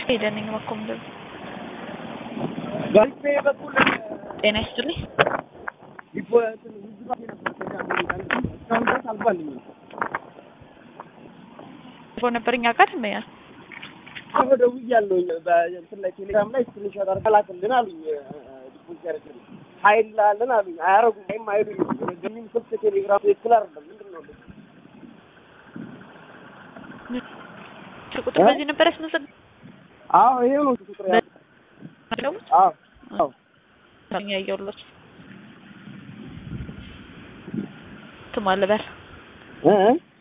ሄደን ነኝ መኮም ደብ ጋሪፌ በኩል ጤና ይስጥልኝ። ሊፖትን ውዝባቴ ነበር እስካሁን ድረስ አልባልኝም። ቦ ነበር እኛ ጋር ትመያል አሁን ደውያለሁኝ በእንትን ላይ ቴሌግራም ላይ ስክሪንሾት አድርገህ ላክልን አሉኝ። ዲፖዚት ያደረግልኝ ሀይል ላለን አሉኝ። አያረጉም ወይም አይሉኝ ገሚም ስልክ ቴሌግራም ትክክል አይደለም። ምንድን ነው ቁጥር በዚህ ነበር ያስመዘግ አዎ ይሄው ነው ቁጥር ያለው። አዎ አዎ ያየውሎች ትማልበል እ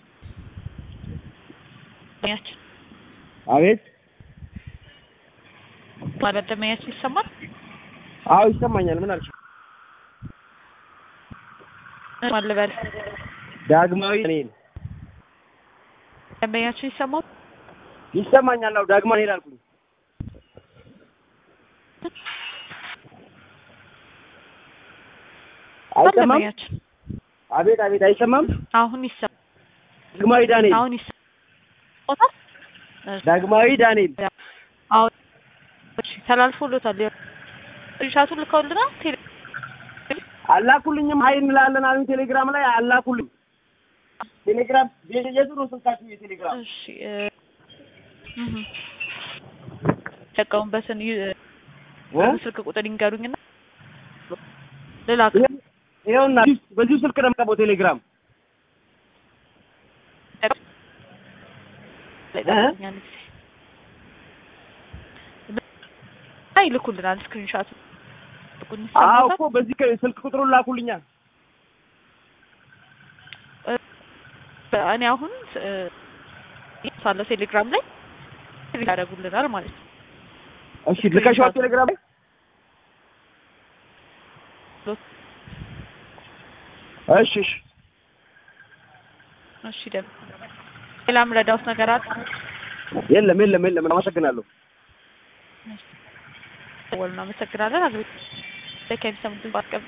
ያችን አቤት ማለት ደመኛችን ይሰማል። አዎ ይሰማኛል። ምን አልሽ? ማልበል ዳግማዊ እኔን ደንበኛችን ይሰማል። ይሰማኛል። አዎ ዳግማዊ እኔን አልኩኝ። አይሰማም? ደንበኛችን አቤት አቤት፣ አይሰማም? አሁን ይሰማል። ዳግማዊ ዳንኤል አሁን ይሰማል። ዳግማዊ ዳንኤል አሁን እሺ፣ ተላልፎሎታል። ሻቱን ልከውልናል። ቴሌ አላኩልኝም። ሀይ እንላለን አሉኝ። ቴሌግራም ላይ አላኩልኝ። ቴሌግራም የቱ ነው ስልካችሁ? የቴሌግራም እሺ እ እህ ተጠቀሙበትን ዩ- እ? ስልክ ቁጥር ይንገሩኝና ልላክ። ይኸውና በዚሁ ስልክ ነው የምቀበው ቴሌግራም ይልኩልናል ስክሪንሻት አዎ እኮ በዚህ ከ- ስልክ ቁጥሩን ላኩልኛ። እኔ አሁን እ ሳለ ቴሌግራም ላይ ያደርጉልናል ማለት ነው። እሺ ልከሽዋል ቴሌግራም ላይ? እሺ እሺ እሺ ደግሞ ሌላም ረዳውት ነገር አለ የለም የለም የለም። አመሰግናለሁ። ደወልን። አመሰግናለን። አግሪ ለከሚሰሙትን ባስቀብ